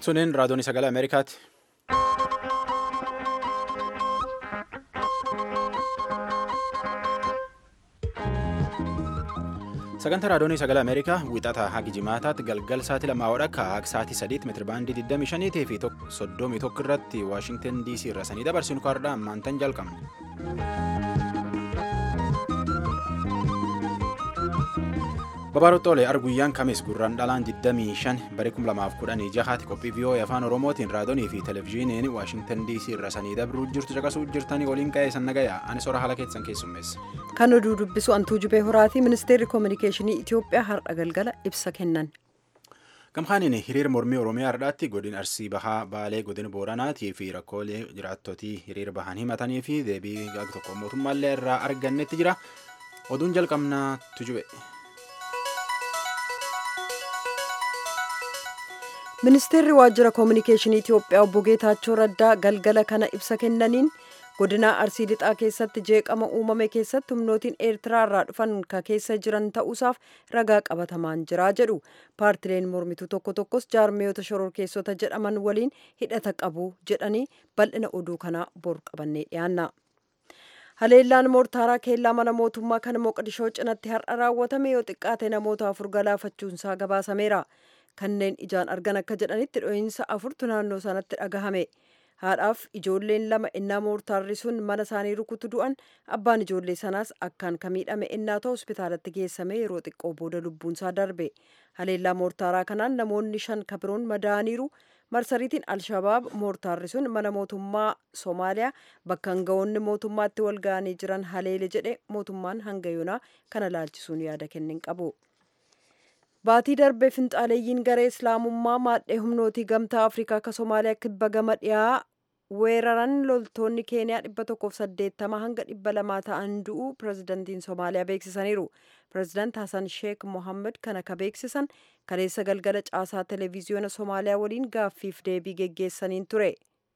Suniin raadiyoon sagalee Ameerikaati. Sagantaa raadiyoon sagalee Ameerikaa wixataa hagi jimaataatti galgal sa'aatii lamaa wadhakka hagi sa'aatii sadiitti meetirabaandii 25 fi 31 irratti Waashingtan DC irra sanii dabarsinu kaardhaa ammaantan jalqabna. Babaarottoolee arguyyaan kamis gurraan dhalaan 25 bara 2016 qophii vii'oo'ee afaan oromootiin raadiyoonii fi televezyiiniin waashingtan dc irra sanii dabruu jirtu caqasuu jirtanii waliin qa'ee san nagayaa ani sora haala keessan keessummeessa. Kan oduu dubbisu antuu jubee horaatii ministeerri koominikeeshinii Itoophiyaa har'a galgala ibsa kennan. Gamkaaniin hiriira mormii Oromiyaa har'aatti godina Arsii Bahaa Baalee godina Booranaatii fi rakkoolee jiraattotii hiriira bahan himatanii fi deebii gaag tokko mootummaallee irraa argannetti jira. Oduun jalqabnaa tujube. ministeerri waajjira koominikeeshinii itiyoophiyaa obbo geetaachoo raddaa galgala kana ibsa kennaniin godina arsii lixaa keessatti jeeqama uumame keessatti humnootiin eertiraa irraa dhufan ka keessa jiran ta'uusaaf ragaa qabatamaan jira jedhu paartileen mormituu tokko tokkos jaarmiyoota shororkeessota jedhaman waliin hidhata qabu jedhanii bal'ina oduu kanaa bor qabannee dhiyaanna. haleellaan moortaaraa keellaa mana mootummaa kan moqdishoo cinatti har'a raawwatame yoo xiqqaate namoota afur galaafachuunsaa gabaasameera. kanneen ijaan argan akka jedhanitti dho'iinsa afurtu naannoo sanatti dhagahame haadhaaf ijoolleen lama innaa moortaarri sun mana isaanii rukutu du'an abbaan ijoollee sanaas akkaan ka miidhame innaa ta'u hospitaalatti geessame yeroo xiqqoo booda lubbuunsaa darbe haleellaa moortaaraa kanaan namoonni shan kabiroon madaaniiru marsariitiin alshabaab moortaarri sun mana mootummaa soomaaliyaa bakka hangawoonni mootummaatti wal ga'anii jiran haleele jedhe mootummaan hanga yoonaa kana laalchisuun yaada kennin qabu. baatii darbee finxaaleeyyiin garee islaamummaa maadhee humnootii gamtaa afrikaa akka soomaaliyaa kibba gama dhiyaa weeraran loltoonni keeniyaa dhibba tokkoof saddeettama hanga dhibba lamaa ta'an du'u pirezidantiin soomaaliyaa beeksisaniiru pirezidaant hasan sheek mohammed kana ka beeksisan kaleessa galgala caasaa televiziyoona soomaaliyaa waliin gaaffiif deebii geggeessaniin ture.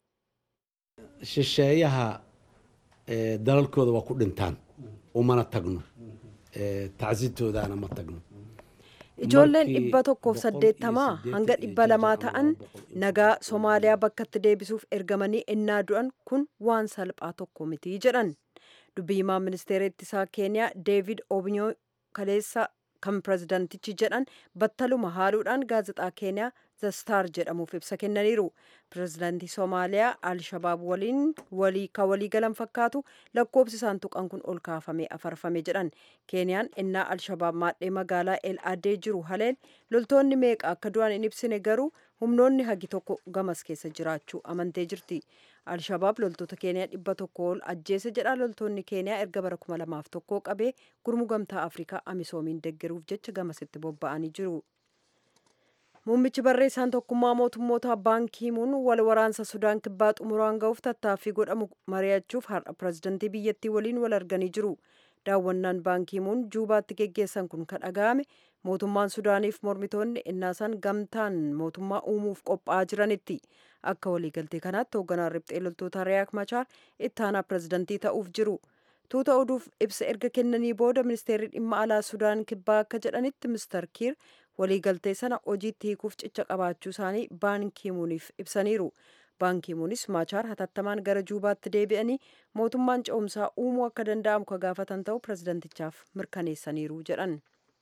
shisheeyaha dalalkooda waa ku dhintaan umana tagno tacsitoodaana ma tagno. ijoolleen dhibba tokkoof saddeettamaa hanga dhibba lamaa ta'an nagaa soomaaliyaa bakkatti deebisuuf ergamanii ennaa du'an kun waan salphaa tokko miti jedhan dubbii himaa ministeera ittisaa keeniyaa deevid obinyoo kaleessa kan pirezidantichi jedhan battaluma haaluudhaan gaazexaa keeniyaa zastaar jedhamuuf ibsa kennaniiru pirezidantii soomaaliyaa alshabaab waliin walii ka walii galan fakkaatu lakkoobsi isaan tuqan kun ol kaafamee afarfame jedhan keeniyaan ennaa alshabaab maadhee magaalaa el adee jiru haleel loltoonni meeqa akka du'an hin ibsine garuu humnoonni hagi tokko gamas keessa jiraachuu amantee jirti alshabaab loltoota keeniyaa dhibba tokko ol ajjeese jedha loltoonni keeniyaa erga bara kuma lamaaf tokkoo qabee gurmuu gamtaa afrikaa amisoomiin deggeruuf jecha gamasitti bobba'anii jiru. muummichi barreessaan tokkummaa mootummoota baankiimuun wal waraansa sudaan kibbaa xumuraan ga'uuf tattaaffii godhamu mari'achuuf har'a pirezidantii biyyattii waliin wal arganii jiru daawwannaan baankiimuun juubaatti geggeessan kun kan dhaga'ame mootummaan sudaaniif mormitoonni innaasaan gamtaan mootummaa uumuuf qophaa'aa jiranitti akka waliigaltee kanaatti hoogganaan riphxee loltoota riyaak machaar ittaanaa pirezidantii ta'uuf jiru tuuta oduuf ibsa erga kennanii booda ministeerri dhimma alaa sudaan kibbaa akka jedhanitti mister kiir waliigaltee sana hojiitti hiikuuf cicha qabaachuu isaanii baankiimuuniif ibsaniiru baankiimuunis maachaar hatattamaan gara juubaatti deebi'anii mootummaan ce'umsaa uumuu akka danda'amu ka gaafatan ta'u pirezidantichaaf mirkaneessaniiru jedhan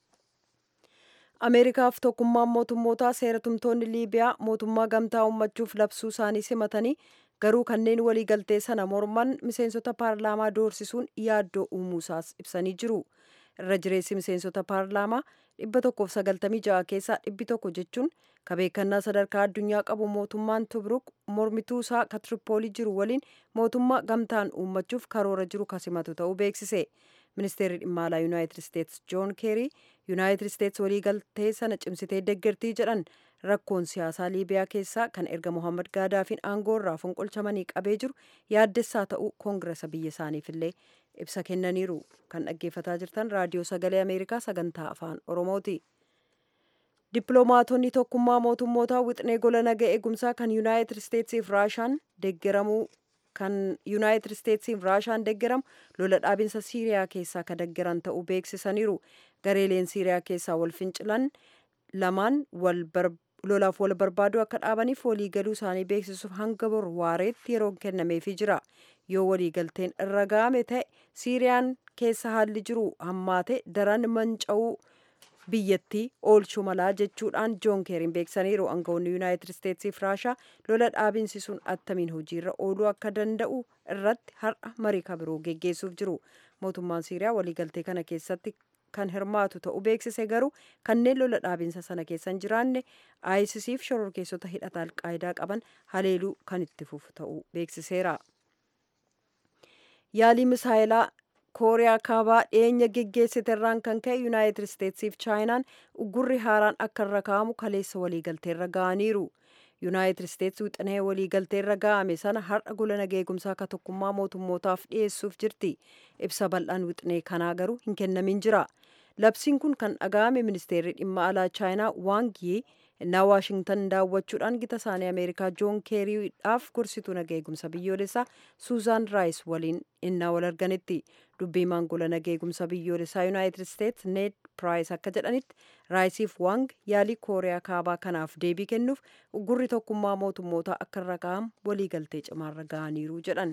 ameerikaaf tokkummaan mootummootaa seeratumtoonni liibiyaa mootummaa gamtaa uummachuuf labsuu isaanii simatanii garuu kanneen waliigaltee sana morman miseensota paarlaamaa doorsisuun yaaddoo uumuusaas ibsanii jiru irra jireessi miseensota paarlaamaa dhibba tokkoof sagaltamii ja'a keessaa dhibbi tokko jechuun ka beekannaa sadarkaa addunyaa qabu mootummaan tubruk mormituu isaa ka tiripoolii jiru waliin mootummaa gamtaan uummachuuf karoora jiru kasimatu ta'uu beeksise ministeerri dhimma alaa yuunaayitid isteets joon keerii yuunaayitid isteets waliigaltee sana cimsitee deggertii jedhan rakkoon siyaasaa liibiyaa keessaa kan erga mohammad gaadaafiin aangoo irraa fonqolchamanii qabee jiru yaaddessaa ta'uu koongiresa biyya isaaniifillee ibsa kennaniiru kan dhaggeeffataa jirtan raadiyoo sagalee ameerikaa sagantaa afaan oromooti dippiloomaatonni tokkummaa mootummootaa wixnee gola naga eegumsaa kan yuunaayitid isteetsiif raashaan deeggaramuu kan yuunaayitid isteetsiif raashaan deeggaramu lola dhaabinsa siiriyaa keessaa ka deeggaran ta'uu beeksisaniiru gareeleen siiriyaa keessaa wal fincilan lamaan wal lolaaf wal barbaaduu akka dhaabaniif waliigaluu isaanii beeksisuuf hanga bor waareetti yeroon kennameefii jira yoo waliigalteen irra ga'ame ta'e siiriyaan keessa haalli jiru hammaate daran manca'uu biyyattii oolchuu malaa jechuudhaan joon keeriin beeksaniiru aangawoonni yuunaayitid isteetsii fi raashaa lola dhaabinsi sun attamiin hojiirra ooluu akka danda'u irratti har'a marii kabiroo geggeessuuf jiru mootummaan siiriyaa waliigaltee kana keessatti kan hirmaatu ta'uu beeksise garuu kanneen lola dhaabinsa sana keessa hin jiraanne aayisisiif shororkeessota hidhata alqaayidaa qaban haleeluu kan itti fufu ta'uu beeksiseera. yaalii misaayilaa kooriyaa kaabaa dhiyeenya geggeessite irraan kan ka'e yuunaayitid isteetsiif chaayinaan uggurri haaraan akka irra kaa'amu kaleessa waliigalteerra ga'aniiru. yuunaayitid isteetsi wixinee waliigalteerra ga'ame sana har'a gola nageegumsaa akka tokkummaa mootummootaaf dhiyeessuuf jirti ibsa bal'aan wixinee kanaa garuu hin kennamin jira labsiin kun kan dhaga'ame ministeerri dhimma alaa chaayinaa waangii innaa waashingtan daawwachuudhaan gita isaanii ameerikaa joon keeriidhaaf gorsituu nageegumsa biyyoolessaa suuzaan raayis waliin innaa wal arganitti dubbiimaan gola nageegumsa biyyoolessaa yuunaayitid isteets need piraayis akka jedhanitti raayisiif waang yaalii kooriyaa kaabaa kanaaf deebii kennuuf uggurri tokkummaa mootummootaa akka irra kaa'amu waliigaltee cimaarra ga'aniiru jedhan.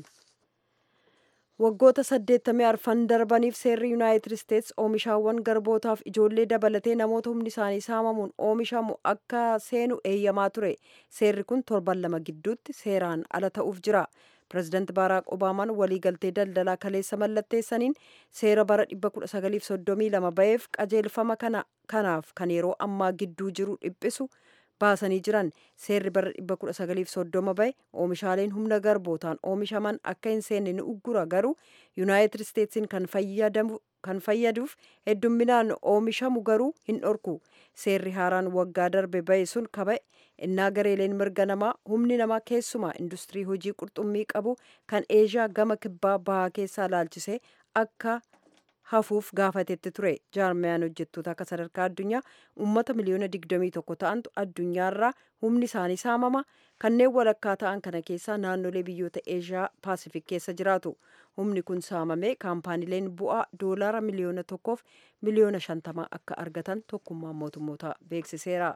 waggoota 80 arfan darbaniif seerri yuunaayitid isteets oomishaawwan garbootaaf ijoollee dabalatee namoota humni isaanii saamamuun oomishamu akka seenu eeyyamaa ture seerri kun torban lama gidduutti seeraan ala ta'uuf jira pireezidaanti baaraak obaamaan waliigaltee daldalaa kaleessa mallatteessaniin seera bara 1932 ba'eef qajeelfama kanaaf kan yeroo ammaa gidduu jiru dhiphisu baasanii jiran seerri bara 1930 ba'e oomishaaleen humna garbootaan oomishaman akka hin seenne ni uggura garuu yuunaayitid isteetsiin kan fayyaduuf heddumminaan oomishamu garuu hin dhorku seerri haaraan waggaa darbe ba'e sun kaba'e innaa gareeleen mirga namaa humni namaa keessumaa industirii hojii qurxummii qabu kan eeshiyaa gama kibbaa bahaa keessaa laalchisee akka hafuuf gaafatetti ture jaarmiyaan hojjettoota akka sadarkaa addunyaa uummata miliyoona 21 ta'antu addunyaarraa humni isaanii saamama kanneen walakkaa ta'an kana keessaa naannolee biyyoota eeshiyaa paasifik keessa jiraatu humni kun saamamee kaampaaniileen bu'aa doolaara miliyoona tokkoof miliyoona shantamaa akka argatan tokkummaan mootummoota beeksiseera.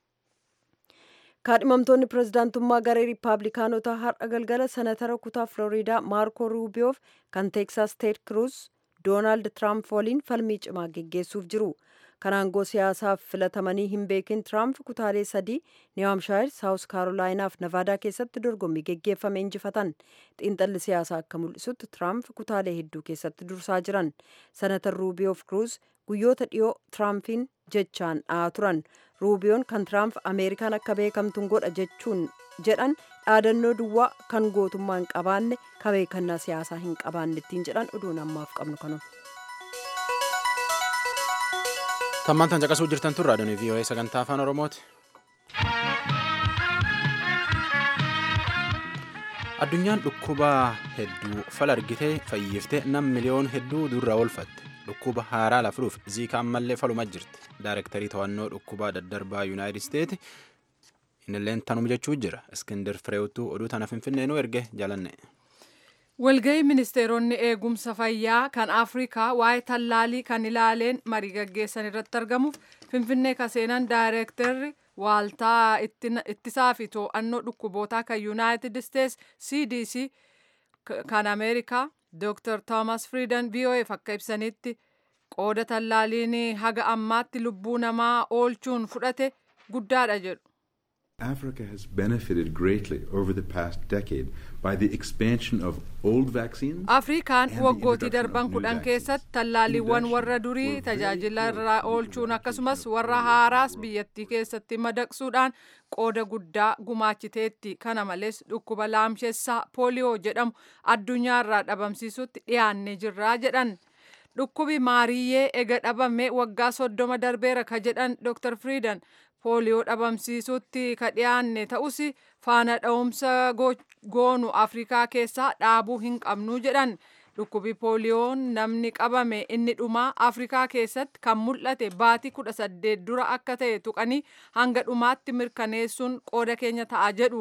kaadhimamtoonni pirezidaantummaa garee riippaabilikaanotaa har'a galgala senatara kutaa filooriidaa maarko ruubiyoof kan teeksaas teed kruuz doonaald tiraamp waliin falmii cimaa geggeessuuf jiru kan aangoo siyaasaaf filatamanii hin beekin tiraamp kutaalee sadii niiwamshaayir saawus kaarolaayinaaf navaadaa keessatti dorgommii geggeeffame injifatan xiinxalli siyaasaa akka mul'isutti tiraamp kutaalee hedduu keessatti dursaa jiran senatar ruubiyoof kruuz guyyoota dhiyoo tiraampiin jechaan dha'aa turan ruubiyoon kan tiraamp ameerikaan akka beekamtuun godha jechuun jedhan dhaadannoo duwwaa kan gootummaa hin qabaanne ka beekannaa siyaasaa hin qabaanne ittiin jedhan oduun ammaaf qabnu kanuma. Tammaan tan caqasuu jirtan tun raadiyoon VOA sagantaa afaan Oromooti. Addunyaan dhukkuba hedduu fal argitee fayyiftee nam miliyoon hedduu durra oolfatte. Dhukkuba haaraa lafuuf ziikaa ammallee faluma jirti. Daarektarii to'annoo dhukkubaa daddarbaa Yuunaayitid Isteeti inilleen tanuma jechuu jira. Iskindir Fireewutuu oduu tana Finfinnee nu erge jaalanne. Walgahii ministeeronni eegumsa fayyaa kan Afrikaa waa'ee tallaalii kan ilaaleen marii gaggeessan irratti argamuuf Finfinnee kaseenan daayirektarri waaltaa ittisaa fi to'annoo dhukkubootaa kan Yuunaayitid Isteets CDC kan Ameerikaa Dr. Thomas Frieden VOAf akka ibsanitti qooda tallaaliin haga ammaatti lubbuu namaa oolchuun fudhate guddaadha jedhu. Africa has benefited greatly over the past decade by the expansion of old vaccines. Afrikaan waggootii darban kudhan keessatti tallaaliiwwan warra durii tajaajila irraa oolchuun akkasumas warra haaraas biyyattii keessatti madaqsuudhaan qooda guddaa gumaachiteetti. Kana malees dhukkuba laamshessaa pooliyoo jedhamu addunyaarraa dhabamsiisutti dhiyaannee jirraa jedhan. Dhukkubi maariyyee ega dhabame waggaa soddoma darbeera ka jedhan Dr. Frieden pooliyoo dhabamsiisutti ka dhiyaanne ta'us faana dha'umsa goonu afrikaa keessaa dhaabuu hin qabnu jedhan dhukkubi pooliyoon namni qabame inni dhumaa afrikaa keessatti kan mul'ate baatii kudha saddeet dura akka ta'e tuqanii hanga dhumaatti mirkaneessuun qooda keenya ta'a jedhu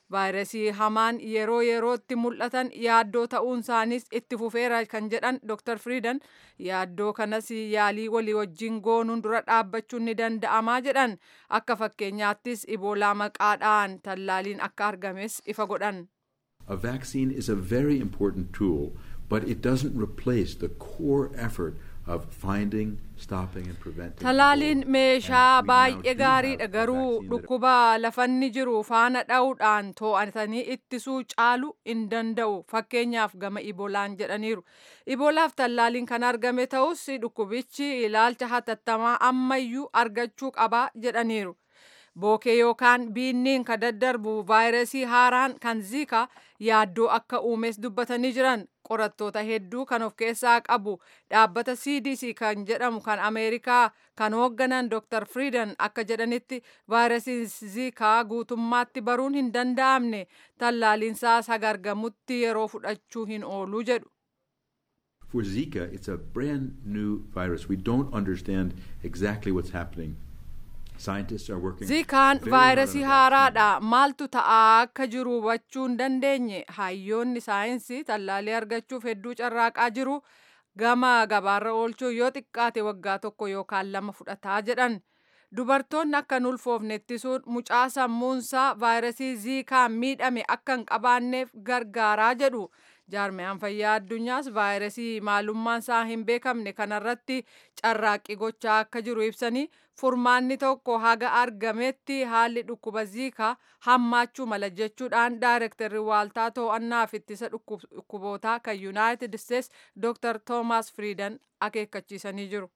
vaayirasii hamaan yeroo yerootti mul'atan yaaddoo ta'uun isaaniis itti fufeera kan jedhan Dr. Friidan yaaddoo kanas yaalii walii wajjin goonuun dura dhaabbachuun ni danda'amaa jedhan akka fakkeenyaattis iboolaa maqaadhaan tallaaliin akka argames ifa godhan. A vaccine is a very important tool, but it doesn't replace the core effort of finding, stopping and preventing. Talaaliin Ebola. meeshaa And we now baay'ee do gaariidha have a garuu vaccine that- dhukkuba lafanni jiru faana dha'uudhaan to'atanii ittisuu caalu hin danda'u fakkeenyaaf gama ibolaan jedhaniiru. Ibolaaf tallaaliin kan argame ta'us dhukkubichi ilaalcha hatattamaa ammayyuu argachuu qabaa jedhaniiru. Bookee yookaan biinniin ka daddarbu vaayirasii haaraan kan ziika yaaddoo akka uumes dubbatanii jiran qorattoota hedduu kan of keessaa qabu dhaabbata CDC kan jedhamu kan Ameerikaa kan hoogganan Dr. Frieden akka jedhanitti vaayirasiin ziikaa guutummaatti baruun hin danda'amne tallaaliinsaas haga argamutti yeroo fudhachuu hin oolu jedhu. For Zika, it's a brand new virus. We don't understand exactly what's happening. Scientists are working. Ziikaan very hard on a vaayirasii vaccine. haaraadha. Maaltu ta'aa akka jiru hubachuu hin dandeenye. Hayyoonni saayinsii tallaalii argachuuf hedduu carraaqaa jiru. Gama gabaarra oolchuu yoo xiqqaate waggaa tokko yookaan lama fudhataa jedhan. Dubartoonni akka hin ulfoofne ittisuun mucaa sammuunsaa vaayirasii ziikaan miidhame akka hin qabaanneef gargaaraa jedhu. Jaarmiyaan fayyaa addunyaas vaayirasii maalummaan isaa hin beekamne kanarratti carraaqqii gochaa akka jiru ibsanii furmaanni tokko haga argametti haalli dhukkuba ziikaa hammaachuu mala jechuudhaan daayirektarri waaltaa to'annaaf ittisa dhukkub- dhukkubootaa kan yuunaayitid isteets dooktar toomaas firiidan akeekkachiisanii jiru.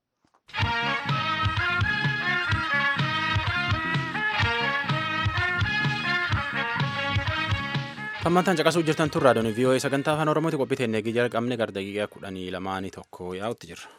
Hammantaan caqasuu jirtan tun raadiyoon VOA sagantaa afaan Oromooti qophii teennee jalqabne gara daqiiqaa kudhanii lamaanii tokko yaa'utti jirra.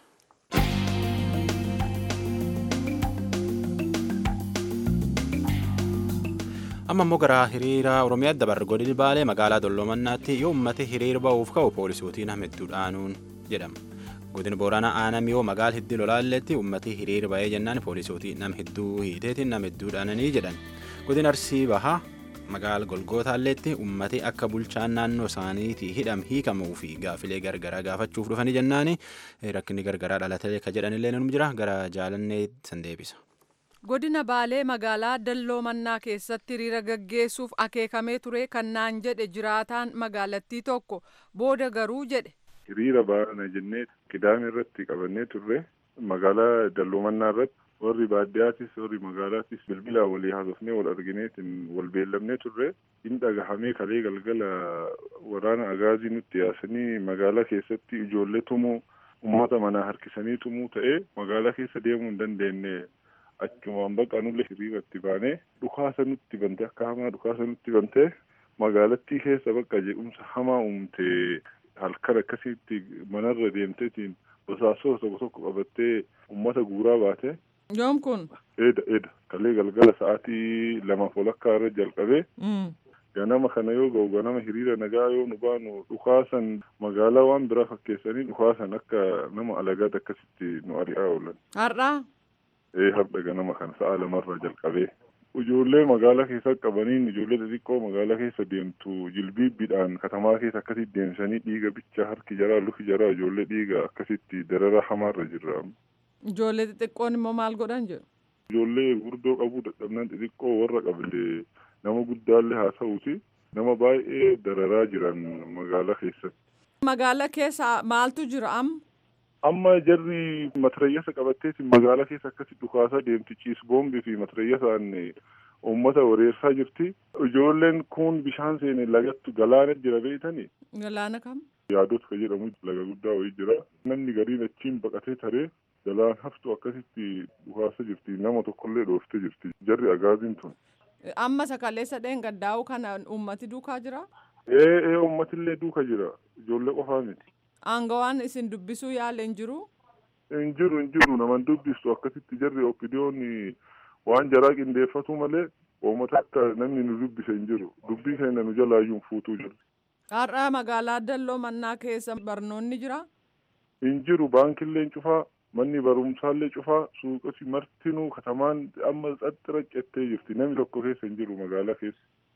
amma immoo gara hiriira oromiyaa dabarre godini baalee magaalaa dollomannaatti yoo ummate hiriira ba'uuf ka'u poolisootiin hamidduudhaanuun jedhama godini booranaa aanam yoo magaala hiddii lolaalletti ummati hiriira ba'ee jennaan poolisootii nam hidduu hiiteetiin nam hidduudhaananii jedhan godin arsii bahaa magaala golgootaalleetti ummati akka bulchaan naannoo isaaniitii hidham hiikamuu fi gaafilee gargaraa gaafachuuf dhufanii jennaani rakkinni gargaraa dhalatee ka jedhanillee num jira gara jaalannee san deebisa. Godina Baalee magaalaa Dalloo Mannaa keessatti hiriira gaggeessuuf akeekamee ture kan naan jedhe jiraataan magaalattii tokko booda garuu jedhe. Hiriira baana jennee qidaame irratti qabannee turre magaalaa Dalloo Mannaa irratti warri baadiyyaattis warri magaalaattis bilbilaa walii haasofnee wal argineetiin wal beellamnee turre hin dhagahamee kalee galgala waraana agaazii nutti yaasanii magaalaa keessatti ijoollee tumuu uummata manaa harkisanii tumuu ta'ee magaalaa keessa deemuu hin dandeenye. achumaan baqanullee hiriiratti baanee dhukaasa nutti bante akka hamaa dhukaasa nutti bante magaalattii keessa bakka jedhumsa hamaa uumte halkan akkasitti manarra deemteetiin basaasoo tokko tokko qabattee uummata guuraa baate. Yoom kun? Eeda eeda kalee galgala sa'aatii lamaaf walakkaa irra jalqabee. ganama kana yoo ga'u ganama hiriira nagaa yoo nu baanu dhukaasan magaalaa waan biraa fakkeessanii dhukaasan akka nama alagaat akkasitti nu ari'aa oolan. Har'aa? ee har'a ganama kana sa'a lamarraa jalqabee ijoollee magaalaa keessa qabaniin ijoollee xixiqqoo magaalaa keessa deemtu jilbiibbiidhaan katamaa keessa akkasitti deemsanii dhiiga bichaa harki jaraa lufi jaraa ijoollee dhiiga akkasitti darara hamaarra jirra. Ijoollee xixiqqoon immoo maal godhan jedhu? Ijoollee gurguddoo qabuu dadhabnaan xixiqqoo warra qabde nama guddaallee haa ta'uuti nama baay'ee dararaa jiran magaalaa keessatti. Magaalaa keessa maaltu jira amma? amma jarri matarayyasa qabatteeti magaalaa keessa akkasi dhukaasaa deemti ciis boombii fi matarayyasaan uummata wareersaa jirti ijoolleen kun bishaan seene lagattu galaana jira beeytani Galaana kam? yaadota ka jedhamu laga guddaa wayii jira namni gariin achiin baqatee taree galaan haftu akkasitti dhukaasa jirti nama tokkollee dhooftee jirti jarri agaaziin tun. Amma sakaleessa dheengaddaa'u kana uummati duukaa jira? ee ee uummatillee duuka jira ijoollee qofaa miti. Aangawaan isin dubbisuu yaala hin jiru? hin jiru hin jiru naman dubbistu akkasitti jarri oppidiyoon waan jaraa qindeeffatu malee uummata akka namni nu dubbise hin jiru dubbii keenya nu jalaayyuun fuutuu jirti. Har'a magaalaa Dalloo Mannaa keessa barnoonni jira? hin jiru baankillee cufaa manni barumsaallee cufaa suuqoti martinuu katamaan amma xaxxira cettee jirti namni tokko keessa hin jiru magaalaa keessa.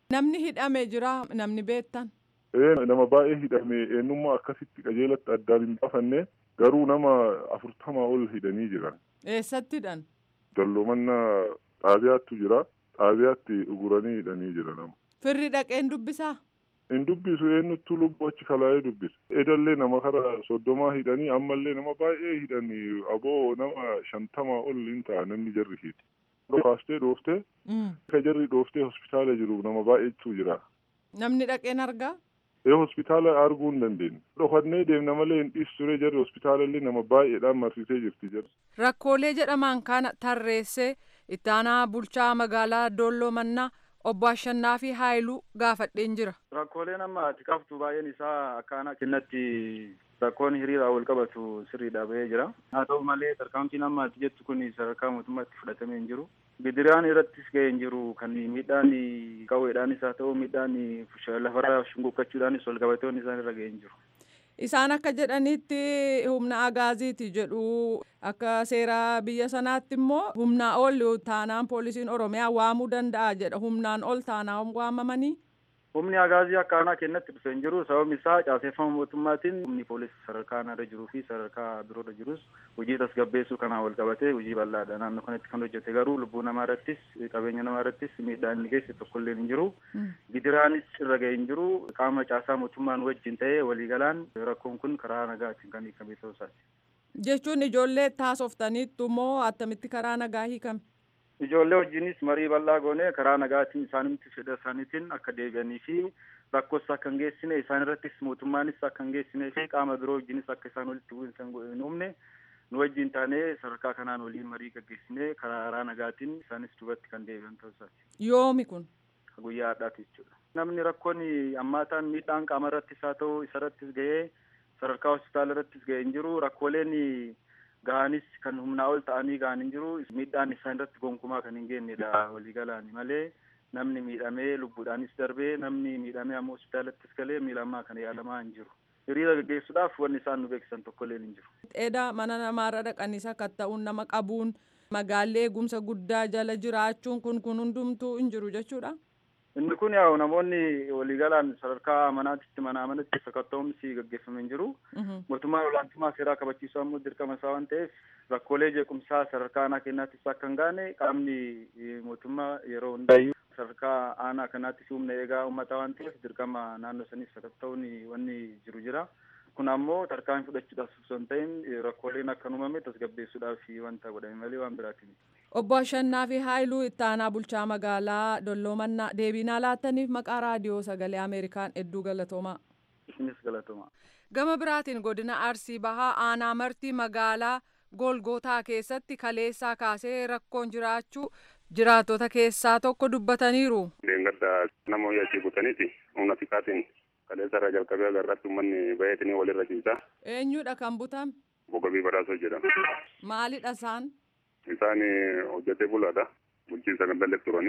Namni hidhame jira namni beektan. Ee nama baay'ee hidhame eenyummaa akkasitti qajeelatti addaan hin baafanne garuu nama afurtamaa ol hidhanii jiran. Eessatti hidhan? Dalloomannaa xaabiyaattu jira. Xaabiyaatti uguranii hidhanii jira nama. Firri dhaqeen dubbisaa? Hin dubbisu eenyuttu lubbuu achi kalaa'ee dubbisa. Edallee nama kara soddomaa hidhanii ammallee nama baay'ee hidhanii aboo nama shantamaa ol hin ta'a namni jarri hidhi. Kaastee dhooftee ka jarri dhooftee hospitaala jiru nama baay'eetu jira. Namni dhaqeen argaa? Ee hospitaala arguu hin dandeenye. Dhokannee deemna malee hin dhiisu ture jarri hospitaalallee nama baay'eedhaan marsitee jirti jarri. Rakkoolee jedhaman kana tarreessee ittaanaa bulchaa magaalaa Doolloo Mannaa obbo Ashannaa fi Haayiluu gaafadheen jira. Rakkooleen amma ati qabdu baay'een isaa akkaanaa kennatti rakkoon hiriiraan wal qabatu sirriidha bahee jira. Haa ta'u malee tarkaanfiin amma ati jettu kun sadarkaa mootummaatti fudhatamee hin jiru. Bidiraan irrattis ga'ee hin jiru kan miidhaan qawweedhaanis haa ta'u miidhaan lafarraa shunguqqachuudhaanis wal qabatoon isaan irra ga'ee hin jiru. Isaan akka jedhanitti humna agaaziiti jedhu akka seera biyya sanaatti immoo humnaa ol taanaan poolisiin oromiyaa waamuu danda'a jedha humnaan ol taanaan waamamanii. Humni agaazii akka aanaa kennatti dhufee hin jiru sababni isaa caaseeffama mootummaatiin humni poolisii sadarkaa irra jiruu fi sadarkaa biroorra jirus hojii tasgabbeessuu kanaan wal qabatee hojii bal'aadha naannoo kanatti kan hojjete garuu lubbuu namaa irrattis qabeenya namaa irrattis miidhaan inni geesse tokkollee hin jiru. Gidiraanis irra ga'e hin jiru qaama caasaa mootummaan wajjin ta'ee waliigalaan rakkoon kun karaa nagaatiin kan hiikame ta'uu isaati. Jechuun ijoollee taasoftaniittu moo attamitti karaa nagaa hiikame? Ijoollee wajjinis marii bal'aa goone karaa nagaatiin isaanitti fedha isaaniitiin akka deebi'anii fi rakkoos akka hin geessine isaan irrattis mootummaanis akka hin geessinee fi qaama biroo wajjinis akka isaan walitti bu'insa hin uumne nu wajjin taanee sadarkaa kanaan waliin marii gaggeessinee karaa nagaatiin isaanis duubatti kan deebi'an ta'uu isaati. Yoomi kun? Guyyaa har'aati jechuudha. Namni rakkoon ammaataan miidhaan qaama irrattis haa ta'u isa irrattis ga'ee sadarkaa hospitaala irrattis ga'ee hin jiru rakkooleen ga'anis kan humnaa ol ta'anii ga'an hin jiru miidhaan isaan irratti gonkumaa kan hin geennedha waliigalaan malee namni miidhamee lubbuudhaanis darbee namni miidhamee ammoo hospitaalattis galee miidhamaa kan yaalamaa hin jiru. Hiriira gaggeessuudhaaf wanni isaan nu beeksisan tokkollee hin jiru. Dheeda mana namaarra dhaqanii sakatta'uun nama qabuun magaallee eegumsa guddaa jala jiraachuun kun kun hundumtuu hin jiru jechuudha. Inni kun yaa'u namoonni waliigalaan sadarkaa manaatitti manaa manatti sakatta'umsi gaggeeffamee hin jiru. Mootummaan olaantummaa seeraa kabachiisuu ammoo dirqama isaa waan ta'eef rakkoolee jeequmsaa sadarkaa aanaa kennaattis akka hin gaane qaamni mootummaa yeroo hundaayyuu sadarkaa aanaa kanaattis humna eegaa uummataa waan ta'eef dirqama naannoo saniif sakatta'uun wanni jiru jira. Kun ammoo tarkaanfii fudhachuudhaaf osoo hin ta'in rakkooleen akka uumame tasgabbeessuudhaaf wanta godhame malee waan biraati miti. Obbo Ashannaa fi Haayiluu ittaanaa bulchaa magaalaa Dolloomannaa deebiinaa laattaniif maqaa raadiyoo sagalee Ameerikaan hedduu galatoomaa. Isinis galatoomaa. Gama biraatiin godina Arsii Bahaa aanaa martii magaalaa Golgootaa keessatti kaleessaa kaasee rakkoon jiraachuu jiraattota keessaa tokko dubbataniiru. Leengadda nama hojii butaniiti humna xiqqaatiin kaleessa irraa jalqabee agarratti uummanni baay'atanii walirra ciisaa. Eenyudha kan butame? Bogabii badhaasoo jedhama. Maalidha isaan? Isaan hojjetee bulaadha. Bulchiinsa kan dallee turani.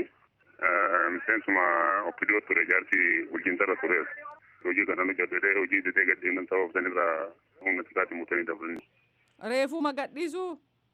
Miseensuma okkidoo ture jaarsi bulchiinsa irra ture. Hojii kana hojjetee hojii didee gadhiinan sababa sanirraa humna xiqqaatiin mutanii dabalanii. Reefuma gadhiisuu?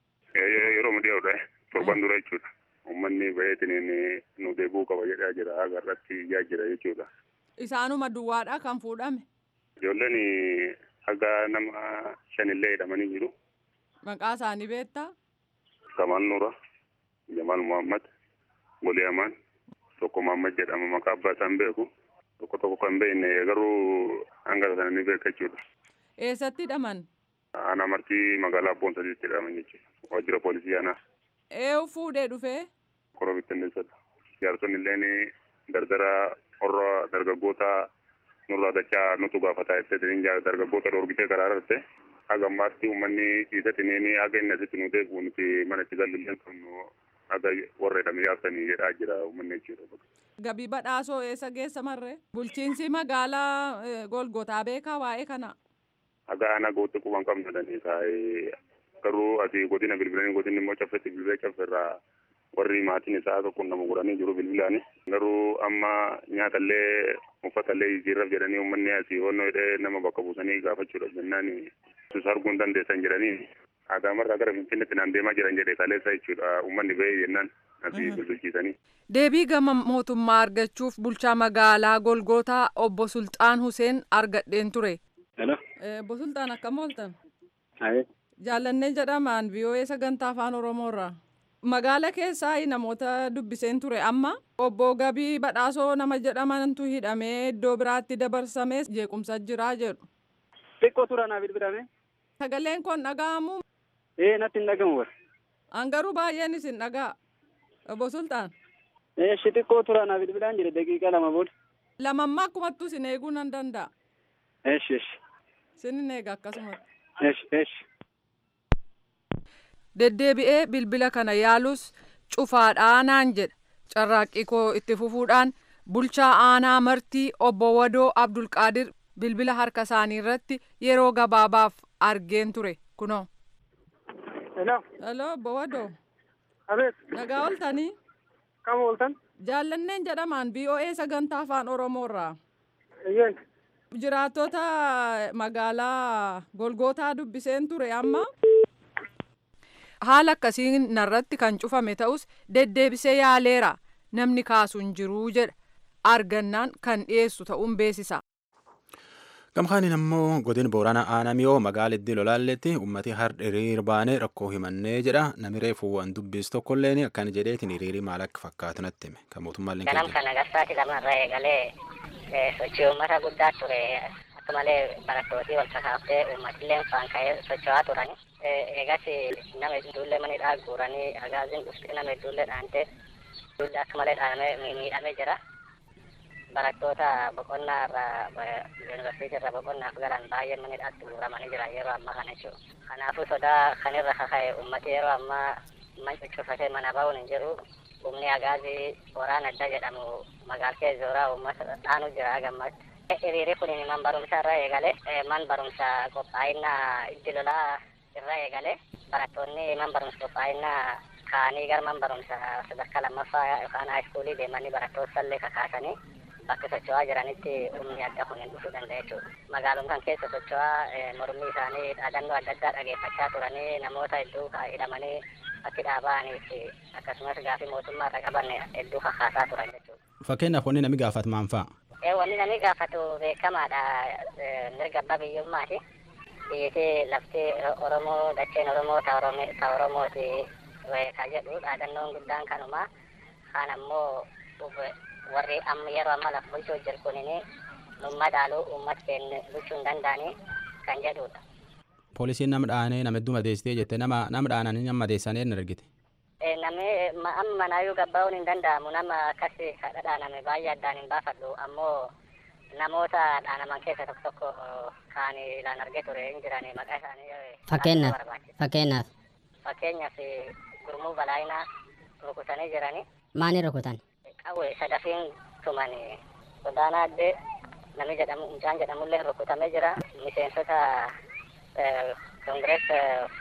Yeroo midiyaa'udha. Torban dura jechuudha. Uummanni baay'atanii nu deebi'uu qaba jedhaa jira. Agarratti ijaa jira jechuudha. Isaanuma duwwaadha kan fuudhame. Ijoolleen haga nama shanillee hidhamanii jiru. Maqaa isaanii beektaa? Kamal Nura, Jamal Muhammad, Golee Amaan, tokko Muhammad jedhama maqaa abbaa isaan beeku. Tokko tokko kan beekne garuu hanga sana ni beeka jechuudha. Eessatti hidhaman? Aanaa martii magaalaa Abboon sadiitti hidhaman jechuudha. Waajjira poolisii aanaa. Eenyu fuudhee dhufee? Koroo bittinneessadha. Jaarsonni illeen dardara warra dargaggoota nurraa dachaa nutu gaafataa jettee dargaggoota dhoorgitee karaa irratti haga ammaatti uummanni dhiisatiniin haga inni asitti nu deebi'u nuti mana itti galilleen qabnu haga warra hidhamee yaabsanii jedhaa jira uummanni jechuudha. Gabii badhaasoo eessa geessa marree? Bulchiinsi magaalaa Golgotaa beekaa waa'ee kana? Haga aanaa gootti quban qabnadhanii kaa'ee garuu asii godina bilbilanii godinni immoo caffetti bilbilee caffeerraa warri maatiin isaa tokko nama godhanii jiru bilbilaani. Garuu amma nyaatallee uffatallee jijjiirraaf jedhanii uummanni asii honnoo hidhee nama bakka buusanii gaafachuudhaaf jennaan sus arguu hin dandeessan jedhanii Adaamarraa gara Finfinneetti naan deemaa jiran jedhe kaleessa jechuudha uummanni ba'ee jennaan asii bulchiisanii. Deebii gama mootummaa argachuuf bulchaa magaalaa Golgootaa obbo Sulxaan Huseen argadheen ture. Hello. Obbo Sulxaan akkam ooltan? Aye. Jaallannee jedhamaan VOA sagantaa afaan Oromoorraa. Magaala keessaa namoota dubbiseen ture amma obbo Gabii Badhaasoo nama jedhamantu hidhamee iddoo biraatti dabarsamee jeequmsa jiraa jedhu. Xiqqoo tura naaf bilbilame. Sagaleen kun dhaga'amu. Ee natti hin dhagamu bara. Angaruu baay'een isin dhaga'a. Obbo Sultaan. Ee shi xiqqoo tura naaf bilbilaan jire daqiiqa lama booda. Lamammaa akkumattu isin eeguu nan danda'a. Eeshi eeshi. Isin eega akkasumatti. Eeshi eeshi. Deddeebi'ee bilbila kana yaalus cufaadhaa naan jedha. Carraaqqii koo itti fufuudhaan bulchaa aanaa martii obbo Wadoo Abdulqaadir bilbila harka isaanii irratti yeroo gabaabaaf argeen ture kunoo. Hello. Hello obbo Wadoo. Abeet. Nagaa ooltanii. Kam ooltan? Jaallanneen jedhamaan VOA sagantaa afaan Oromoorraa. Eeyyeen. Jiraattota magaalaa Golgootaa dubbiseen ture amma. Haala akkasiin narratti kan cufame ta'us deddeebisee yaaleera namni kaasu hin jiruu jedha argannaan kan dhiyeessu ta'uun beeksisa. Gamkaanin ammoo godin Booranaa Aanamiyoo magaala iddoo lolaalletti ummati har'a hiriir baanee rakkoo himannee jedha nami reefuu waan dubbisu tokkolleen akkan jedheetiin hiriirii maal akka fakkaatu natti hime kan mootummaallee Ganam kana garsaati lamarra eegalee sochii uummata guddaa ture akka malee barattootii wal kakaaftee uummatillee faan ka'ee socho'aa turani. Eegas nama hedduullee manidhaa guuranii agaaziin dhuftee nama hedduullee dhaantee ijoollee akka malee dhaamee miidhamee jira. Barattoota boqonnaa irraa yuunivarsiitii irraa boqonnaaf galan baay'een manidhaatti guuramanii jira yeroo ammaa kana jechuudha. Kanaafuu sodaa kanirra kaka'e uummati yeroo ammaa man cuccufatee mana ba'uun hin jiru. Humni agaazii waraana adda jedhamu magaalkee zooraa uummata dhaanu jira gammatti. Hiriirri kun man barumsa irra eegale man barumsa qophaa'inaa itti lolaa irra eegale barattoonni man barumsa qophaa'inaa kaanii gara man barumsa sadarkaa lammaffaa yookaan haayiskuulii deemanii barattoota sallee kakaasanii bakka socho'aa jiranitti humni adda kun hin dhufuu danda'a jechuudha. Magaalum kan keessa socho'aa mormii isaanii dhaadannoo adda addaa dhageeffachaa turanii namoota hedduu hidhamanii bakki dhaaba'anii fi akkasumas gaafii mootummaa irra qaban hedduu kakaasaa turan jechuudha. Fakkeenyaaf wanni namni gaafatu maal fa'a? Wanni namni gaafatu beekamaadha mirga abbaa biyyummaati. Biyyatti lafti Oromoo dacheen Oromoo ta Oromooti ka jedhu dhaadannoon guddaan kanuma. Kaan ammoo warri amma yeroo amma lafa bulchuu jiru kunini numma dhaaluu uummata keenya bulchuu hin danda'anii kan jedhudha. Poolisiin nama dhaanee nama hedduu madeessitee jette nama nama dhaananii nama madeessanii hin argite. Namni amma manaayyuu gabbaa'uun hin danda'amu nama akkas kadha dhaaname baay'ee addaan hin baafadhu ammoo namoota dhaanaman keessa tokko tokko kaan ilaan argee ture hin jirani maqaa isaanii. Fakkeenyaaf fakkeenyaaf. Fakkeenyaaf gurmuu balaayinaa rukutanii jirani. Maani rukutan? Qawwe sadafiin tumani godaanaa addee namni jedhamu mucaan jedhamullee rukutamee jira miseensota kongirees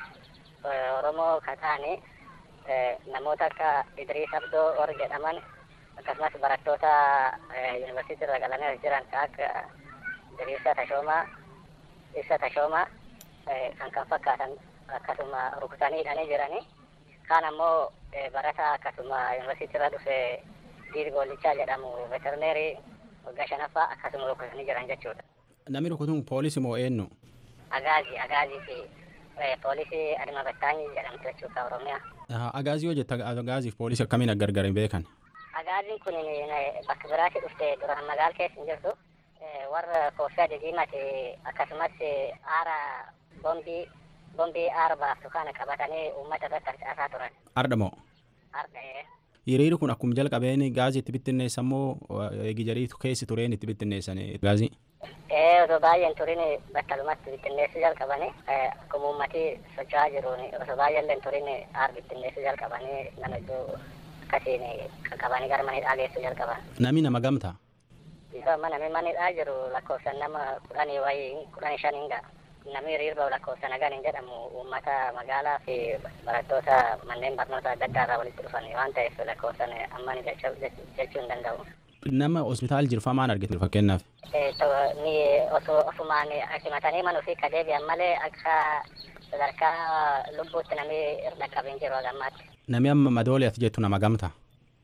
Oromoo kataanii namoota akka Idriis Abdoo warri jedhaman akkasumas barattoota yuunivarsiitii irra galanii jiran kan akka Idriisa Tashoomaa, Ibsa Tashoomaa kan kan fakkaatan akkasuma rukutanii hidhanii jiranii. Kaan ammoo barataa akkasuma yuunivarsiitii irra dhufe Diirgoolichaa jedhamu veterineerii waggaa shanaffaa akkasuma rukutanii jiran jechuudha. Namni rukutuun poolisii moo eenyu? Agaazii, Agaazii fi poolisii Adima Battaanyii jedhamtu jechuudha Oromiyaa. Agaazii yoo jette agaaziif poolisii akkamiin gargar hin beekan? Agaaziin kun bakka biraatti dhufte duraan magaala keessa hin jirtu. Warra koofii adii diimate akkasumas aara bombii bombii aara baaftu kana qabatanii uummata irratti harcaasaa turan. Arda moo? Arda Hiriirri kun akkuma jalqabeen gaazii itti bittinneessan moo eegijariitu keessi tureen itti bittinneessan gaazii? Ee osoo baay'een turin battalumatti bittinneessuu jalqabanii akkuma uummatii socho'aa jiruun osoo baay'eellee turin aara bittinneessuu jalqabanii nama iddoo akkasiin qaqqabanii gara manidhaa geessuu jalqaban. Nami nama gamtaa? Isa amma namni manidhaa jiru lakkoofsan nama kudhanii wayii kudhanii shaniin ga'a. Namni hiriirba lakkoofsa nagaan hin jedhamu uummata magaalaa fi barattoota manneen barnoota adda addaa irraa walitti dhufan waan ta'eef lakkoofsan amma ni jechuu hin danda'u. Nama hospitaal jirfamaan argite fakkeenyaaf. Ni osoo ofumaan simatanii manuu fi kadeebi'an malee akka sadarkaa lubbuutti namni irra qabin jiru hagammaatti. Nami amma madoole as jettu nama gamta.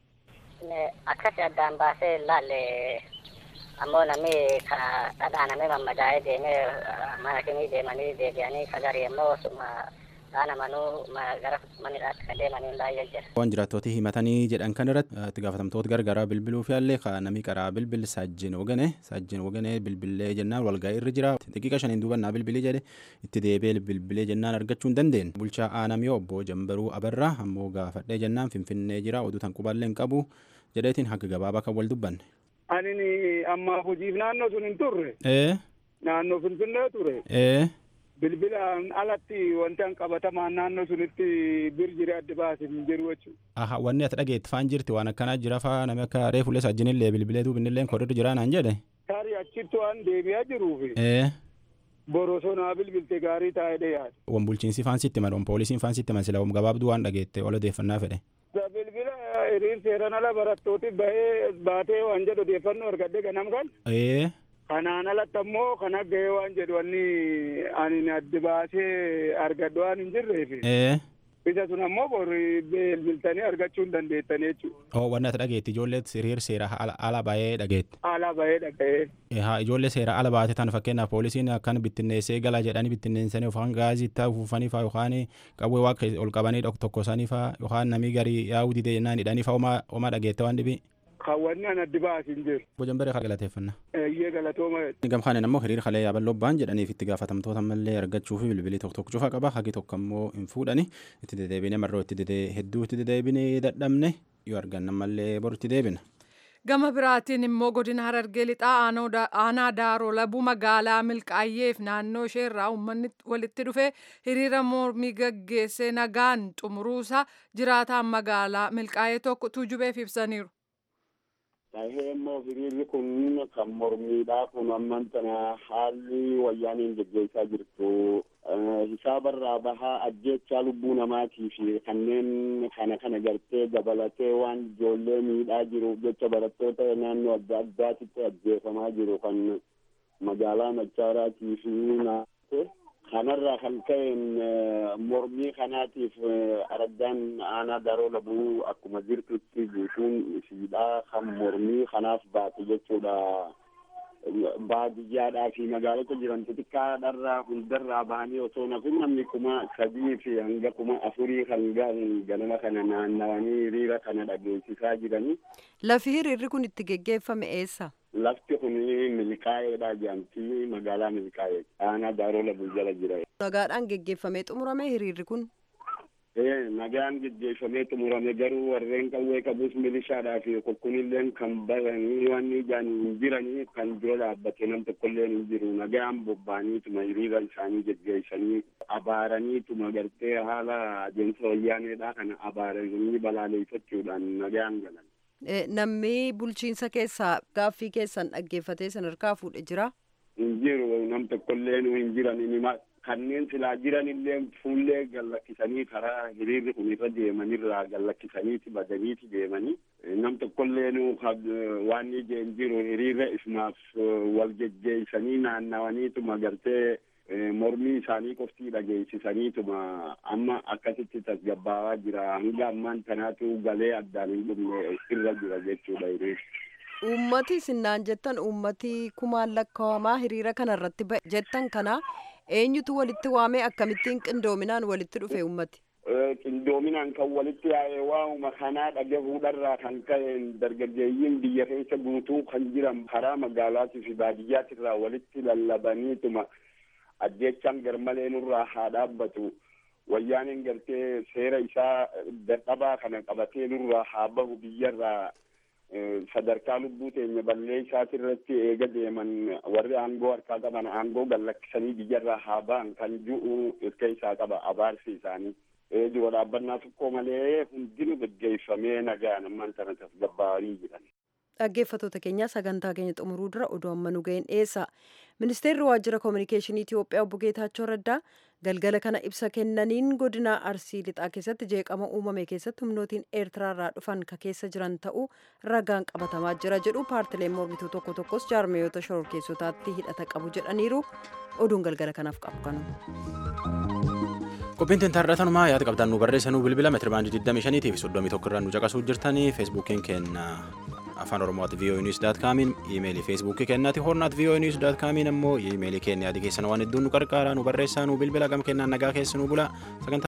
Akkasi addaan baasee ilaalle ammoo namni ka dhadhaanamee mammadaa'ee deemee mana kimii deemanii deebi'anii sagarii ammoo suma dhaana manuu gara manidhaatti kan deemanii baay'ee jira. Waan jiraattootii himatanii jedhan kan irratti itti gaafatamtoota gargaaraa bilbiluu fi allee ka namni karaa bilbil saajjin wogane saajjin wogane bilbilee jennaan walga'ii irra jira daqiiqa shaniin duubannaa bilbilee jedhe itti deebi'ee bilbilee jennaan argachuu hin dandeenye bulchaa aanamii obbo Jambaruu Abarraa ammoo gaafadhee jennaan finfinnee jira oduu tan qubaallee hin qabu jedheetiin haga gabaabaa kan wal dubbanne. Ani amma hojiif naannoo sun hin turre. Ee. Naannoo Finfinnee ture. Ee. bilbilaan alatti wanti an qabatamaan naannoo sunitti bir jire adda baasin hin jiru jechuudha. Aha wanni ati dhageetti faan jirti waan akkanaa jira faa namni akka reefullee sajjinillee bilbilee duubinillee kodirri jira naan jedhe. Tarii achitti waan deebi'aa jiruufi. Ee. Borosonaa bilbilte gaarii taa'ee yaada. Wan bulchiinsi faan sitti man wan poolisiin faan sitti man sila wan gabaabduu waan dhageette wal odeeffannaa fedhe. Bilbila hiriir seeran ala barattooti bahee baatee waan jedhu odeeffannoo argadde ganam kan. Ee. Kanaan alatti ammoo kan gahee waan jedhu wanni ani adda baasee argadhu waan hin jirreefi. Ee. Isa sun ammoo borri bilbiltanii argachuu hin dandeettanii jechuudha. Oo wanni ati dhageetti ijoollee hiriir seera ala baay'ee dhageetti. Ala baay'ee dhaga'ee. Haa ijoollee seera ala baate tan fakkeenyaaf poolisiin akkan bittinneessee gala jedhanii bittinneessanii yookaan gaazii itti afuufanii fa'aa yookaan qawwee waa ol qabanii tokko isaanii fa'aa yookaan namii garii yaa'uu didee jennaan hidhanii fa'aa homaa dhageette waan dhibii. Kaawwanni an addi baasin jiru. Bojan baree galateeffannaa. Eeyyee galatooma. Gamkaanen ammoo hiriira kalee yaaballoo ba'an jedhaniif itti gaafatamtoota mallee argachuu fi bilbilii tokko tokko cufaa qaba hagi tokko ammoo hin fuudhani itti deddeebine marroo itti dedee hedduu itti deddeebine dadhabne yoo arganna mallee boru itti deebina. Gama biraatiin immoo godina Harargee lixaa aanaa Daaroo Labuu magaalaa Milkaayyeef naannoo isheerraa uummanni walitti dhufee hiriira mormii gaggeessee nagaan xumuruusaa jiraataan magaalaa Milkaayyee tokko tuujubeef ibsaniiru. Tahee immoo hiriirri kun kan mormiidhaa kun amman tana haalli wayyaaniin geggeessaa jirtu hisaabarraa bahaa ajjeechaa lubbuu namaatii fi kanneen kana kana gartee dabalatee waan ijoollee miidhaa jiruuf jecha barattoota naannoo adda addaatitti ajjeefamaa jiru kan magaalaa Machaaraatii fi naannoo kanarraa kan ka'een mormii kanaatiif araddaan aanaa daroo labuu akkuma jirtutti guutuun isiidhaa kan mormii kanaaf baate jechuudha. Baadiyyaadhaa fi magaalota jiran xixiqqaadharraa hundarraa bahanii osoo nafin namni kuma sadii fi hanga kuma afurii kan ga'an ganama kana naannawanii hiriira kana dhageessisaa jiranii. Lafi hiriirri kun itti geggeeffame eessa? Lafti kun milkaa'eedha jedhamti magaalaa milkaa'ee aanaa daaroo labuu jala jira. Nagaadhaan geggeeffamee xumurame hiriirri kun? nagaan geggeeffamee xumurame garuu warreen qawwee qabus milishaadhaa fi kunilleen kan baranii waan ijaan hin jiranii kan dura dhaabbate nam tokkolleen hin jiru nagaan bobba'aniituma hiriira isaanii geggeessanii abaaraniituma gartee haala adeemsa wayyaaneedhaa kana abaaranii balaaleeffachuudhaan nagaan galan. Namni bulchiinsa keessaa gaaffii keessan dhaggeeffatee sadarkaa fuudhe jira? Hin jiru nam tokkollee hin jiran kanneen silaa jiranillee fuullee gallakkisanii karaa hiriirri kun irra deemanirraa gallakkisaniiti badaniiti deemanii nam tokkollee waan ijeen jiru hiriirra isumaaf wal geggeessanii naannawaniituma gartee mormii isaanii qoftii dhageessisaniituma amma akkasitti tasgabbaawaa jira hanga ammaan tanaatu galee addaan hin dhumne irra jira jechuudha hiriirri. Uummati sinnaan jettan uummati kumaan lakkaa'amaa hiriira kanarratti jettan kana eenyutu walitti waamee akkamittiin qindoominaan walitti dhufe uummati? Qindoominaan kan walitti yaa'ee waamuma kanaa dhagahuudharraa kan ka'een dargaggeeyyiin biyya keessa guutuu kan jiran karaa magaalaatii fi baadiyyaatirraa walitti lallabaniituma ajjechaan garmalee nurraa haa dhaabbatu. Wayyaaniin gartee seera isaa dadhabaa kana qabatee nurraa haa bahu biyyarraa sadarkaa lubbuu teenya ballee isaatirratti eega deeman warri aangoo harkaa qaban aangoo gallakkisanii biyyarraa haa ba'an kan ju'u irka isaa qaba abaarsi isaanii. Dura dhaabbannaa tokko malee hundinuu gaggeeffamee nagaan ammaan tana tasgabbaa'anii jiran. Dhaggeeffattoota keenyaa sagantaa keenya xumuruu dura oduu amma nu ga'een dhiyeessa. Ministeerri waajjira koominikeeshinii Itiyoophiyaa obbo Geetaachoo Raddaa galgala kana ibsa kennaniin godina Arsii lixaa keessatti jeeqama uumame keessatti humnootiin Eertiraarraa dhufan ka keessa jiran ta'uu ragaan qabatamaa jira jedhu paartileen mormituu tokko tokkos jaarmiyoota shororkeessotaatti hidhata qabu jedhaniiru oduun galgala kanaaf qabu kanuma. Qophiin tintaarratanumaa yaada qabdaan nu barreessanuu bilbila meetira baandii 25 fi 31 irraa nu caqasuu jirtanii feesbuukiin keenya afaan oromooti voa news daat kaamiin iimeelii feesbuukii kennaati hornaat voa news daat kaamiin ammoo iimeelii keenya yaadi keessan waan hedduun nu qarqaaraa nu barreessaa nu bilbila gam kennaan nagaa keessa nu bula